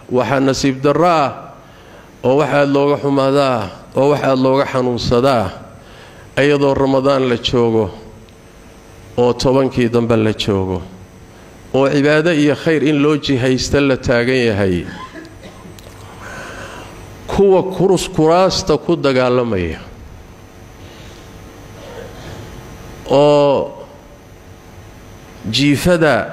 waxaa nasiib darro ah oo wax aad looga xumaadaa oo wax aad looga xanuunsadaa iyadoo ramadaan la joogo oo tobankii dambe la joogo oo cibaado iyo khayr in loo jihaysta la taagan yahay kuwa kurus kuraasta ku dagaalamaya oo jiifada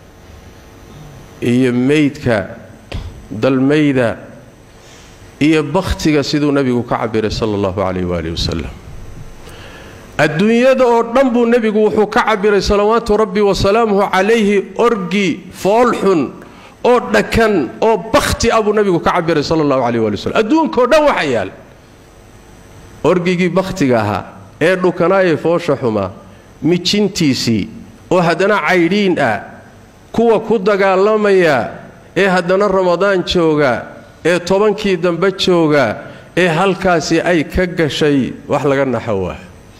iyo meydka dalmayda iyo bakhtiga siduu nebigu ka cabiray sala allahu calayh waaalih wasalam adduunyada oo dhan buu nebigu wuxuu ka cabiray salawaatu rabbi wasalaamuhu calayhi orgi foolxun oo dhakan oo bakhti ah buu nebigu ka cabiray sala allahu calayh waali wasalam adduunkaoo dhan waxa yaal orgigii bakhtiga ahaa ee dhukanaayee foosha xumaa mijintiisii oo haddana caydhiin ah kuwa ku dagaalamaya ee haddana ramadaan jooga ee tobankii dambe jooga ee halkaasi ay ka gashay wax laga naxowaa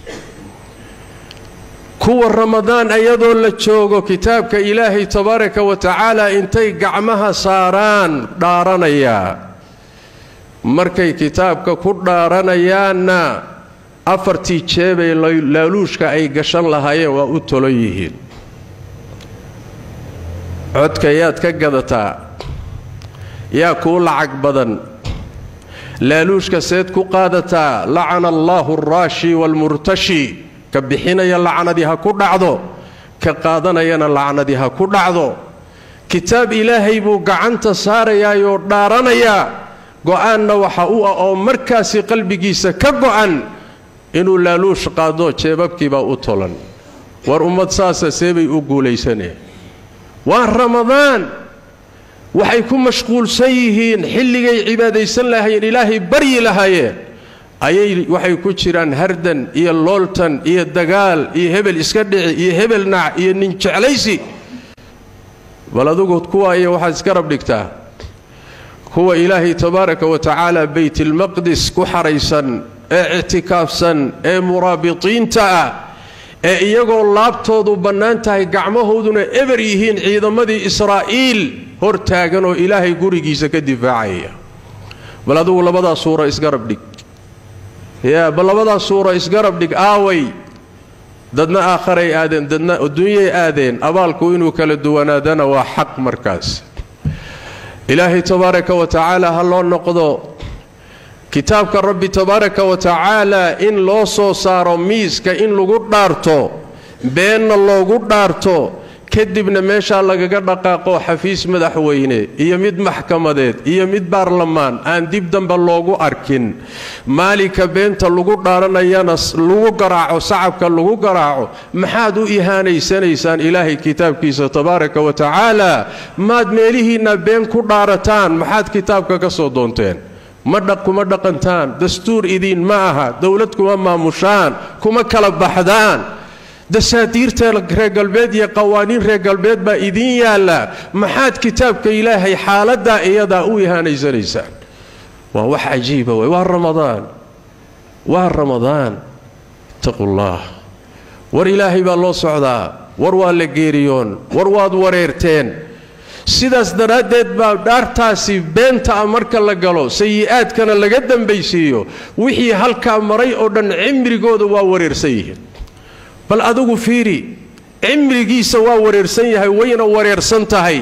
kuwa ramadaan iyadoo la joogo kitaabka ilaahay tabaaraka wa tacaala intay gacmaha saaraan dhaaranayaa markay kitaabka ku dhaaranayaanna afartii jeebay laaluushka ay gashan lahaayeen waa u tolon yihiin codka yaad ka gadataa yaa kuu lacag badan laaluushka seed ku qaadataa lacana allaahu alraashi waalmurtashi ka bixinaya lacnadii ha ku dhacdo ka qaadanayana lacnadii ha ku dhacdo kitaab ilaahay buu gacanta saarayaayoo dhaaranayaa go'aanna waxa u ah oo markaasi qalbigiisa ka go'an inuu laaluush qaado jeebabkiibaa u tolan war ummad saasa seebay u guulaysaneen waa ramadaan waxay ku mashquulsan yihiin xilligay cibaadaysan lahaayeen ilaahay baryi lahaayeen ayay waxay ku jiraan hardan iyo looltan iyo dagaal iyo hebel iska dhici iyo hebel nac iyo nin jeclaysi bal adugu kuwa iyo waxaad isgarab dhigtaa kuwa ilaahay tabaaraka wa tacaala baytilmaqdis ku xaraysan ee ictikaafsan ee muraabitiinta ah ee iyagoo laabtoodu bannaan tahay gacmahooduna eber yihiin ciidamadii israa'iil hor taagan oo ilaahay gurigiisa ka difaacaya bal adugu labadaa suura isgarab dhig yaa bal labadaa suura isgarab dhig aaway dadna aakharay aadeen dadna adduunyay aadeen abaalku inuu kala duwanaadana waa xaq markaas ilaahay tabaaraka wa tacaala ha loo noqdo kitaabka rabbi tabaaraka wa tacaala in loo soo saaro miiska in lagu dhaarto beenna loogu dhaarto kadibna meeshaa lagaga dhaqaaqo xafiis madaxweyne iyo mid maxkamadeed iyo mid baarlamaan aan dib dambe loogu arkin maalinka beenta lagu dhaaranayana lagu garaaco sacabka lagu garaaco maxaad u ihaanaysanaysaan ilaahay kitaabkiisa tabaaraka wa tacaala maad meelihiinna been ku dhaarataan maxaad kitaabka ka soo doonteen ma kuma dhaqantaan dastuur idiin ma aha dowlad kuma maamushaan kuma kala baxdaan dasaatiirta reer galbeed iyo qawaaniin reer galbeed baa idiin yaalla maxaad kitaabka ilaahay xaaladdaa iyadaa u ihaanaysanaysaan waa wax cajiiba wey waa ramadaan waa ramadaan ittaqullaah war ilaahay baa loo socdaa war waa la geeriyoon war waad wareerteen sidaas daraaddeed baa dhaartaasi beenta ah marka la galo sayi'aadkana laga dambaysiiyo wixii halkaa maray oo dhan cimrigooda waa wareersan yihiin bal adigu fiiri cimrigiisa waa wareersan yahay wayna wareersan tahay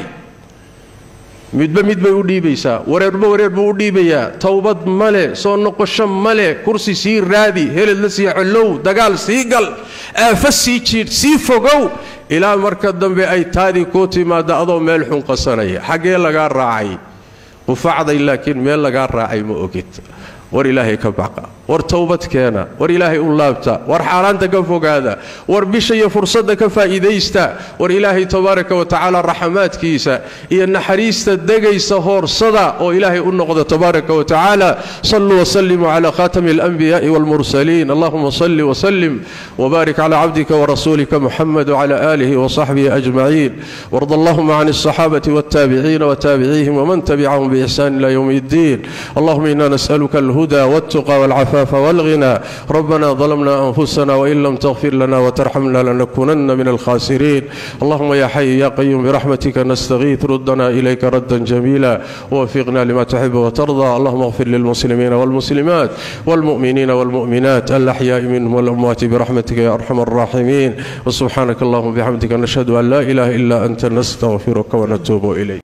midba mid bay u dhiibaysaa wareerba wareer buu u dhiibayaa towbad male soo noqosho male kursi sii raadi heled la sii collow dagaal sii gal aafo sii jiidh sii fogow ilaa marka dambe ay taadii kuu timaadda adoo meel xun qasanaya xaggee lagaa raacay qufacday laakiin meel lagaa raacay ma ogid war ilaahay ka baqa war towbad keena war ilaahay u laabta war xaaraanta ka fogaada war bisha iyo fursadda ka faa'iidaysta war ilaahay tabaaraka wa tacaala raxamaadkiisa iyo naxariista degaysa hoorsada oo ilaahay u noqda tabaaraka wa tacaala saluu wasalimuu cala khatami alanbiyaai walmursaliin allahuma salli wasalim wbaarik cala cabdika warasuulika muxamed wcala aalihi wasaxbihi ajmaciin warda allahuma can alsaxaabati waltaabiciina wataabiciihim wman tabicahum biixsaan ila ywm اddiin allahuma ina nas'aluka alhuda waltuqa walcafa والعفاف والغنى ربنا ظلمنا أنفسنا وإن لم تغفر لنا وترحمنا لنكونن من الخاسرين اللهم يا حي يا قيوم برحمتك نستغيث ردنا إليك ردا جميلا ووفقنا لما تحب وترضى اللهم اغفر للمسلمين والمسلمات والمؤمنين والمؤمنات الأحياء منهم والأموات برحمتك يا أرحم الراحمين وسبحانك اللهم وبحمدك نشهد أن لا إله إلا أنت نستغفرك ونتوب إليك